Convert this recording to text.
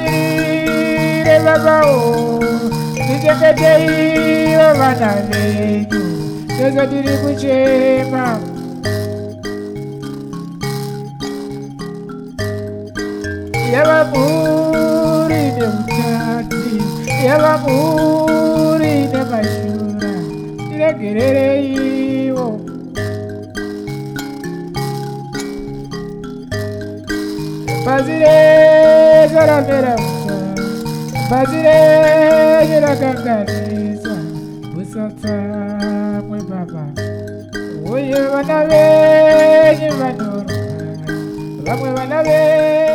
babiri bavaho nijyegedeyi babana n'iyo neza turi gucema yababurire mu cyatsi yababurire amashura iregerere yibo bazire zaramera gusa bazire ziraganganiza busatsa mwe baba uyu bana benyu banoroka bamwe bana benyu